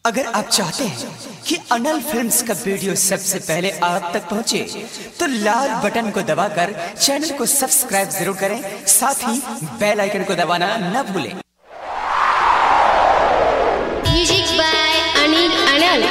अगर आप चाहते हैं कि अनल फिल्म्स का वीडियो सबसे पहले आप तक पहुंचे, तो लाल बटन को दबाकर चैनल को सब्सक्राइब जरूर करें साथ ही बेल आइकन को दबाना न भूलें Music by Anil Anil.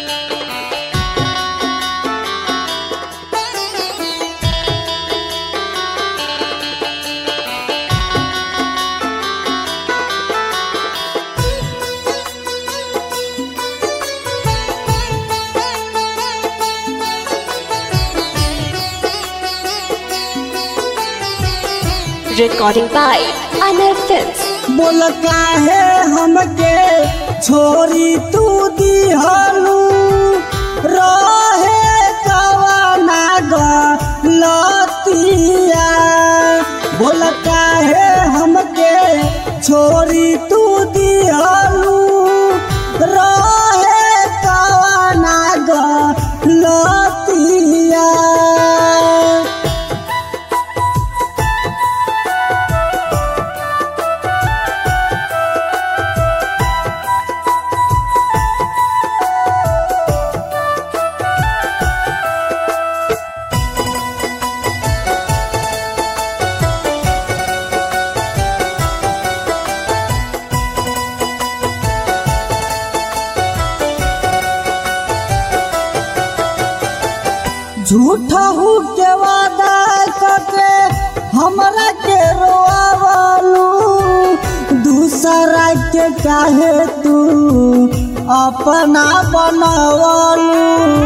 Recording by Anil Films. बोल काहे हमके छोरी तू दिहलू रहे कवना गलतिया बोल काहे हमके छोरी तू दिहलू रहे कवना गलतिया झूठा हूँ के वादा करके हमरा के रोवालू दूसरा के काहे तू अपना बनवालू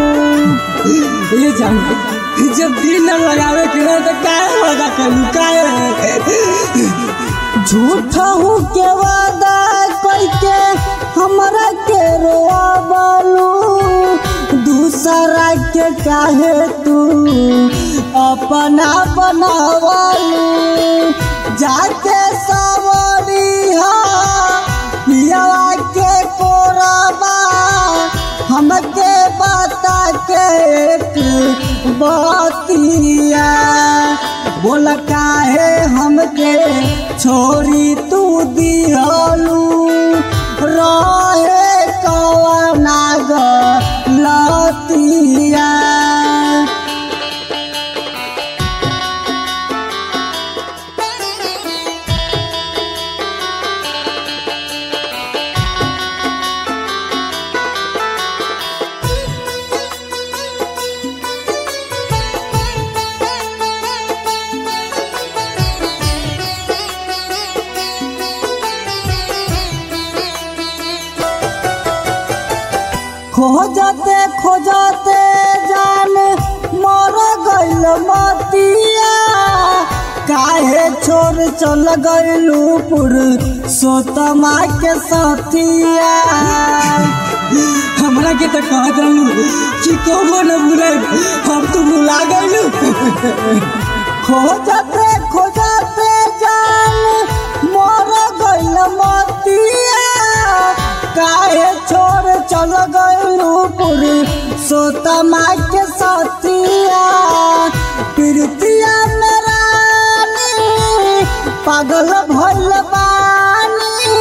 ये जान जब दिल न लगावे के रहे तो काहे वादा करू काहे झूठा हूँ के वादा करके हमरा के रोवालू दूसरा के काहे तू अपना बनावलू जाके सवरी पियावा के कोरबा हमके बता के एक बतिया बोल काहे हमके छोरी तू दिहलू रहे कवना गलतिया खोजते खोजते जान मर गइल मतिया काहे छोड़ चल गइलू पुर सोतमा के साथिया हमरा के तो कहत रहलू कि कबो न भूले हम तो भुला गइलू खोजते खोजते जान मर गइल मतिया काहे छोड़ चल गइलू पुरी सोतमा के साथिया प्रीतिया मेरा पागल भइल बानी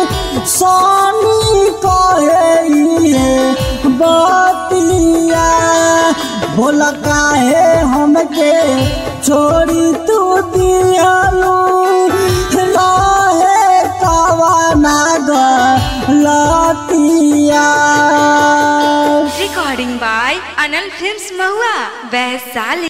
सोनी कहे ये बतिया बोल काहे हमके छोड़ी तू दियालू रहे कवना गलतिया Recording by Anil Films Mahua, Vaisali.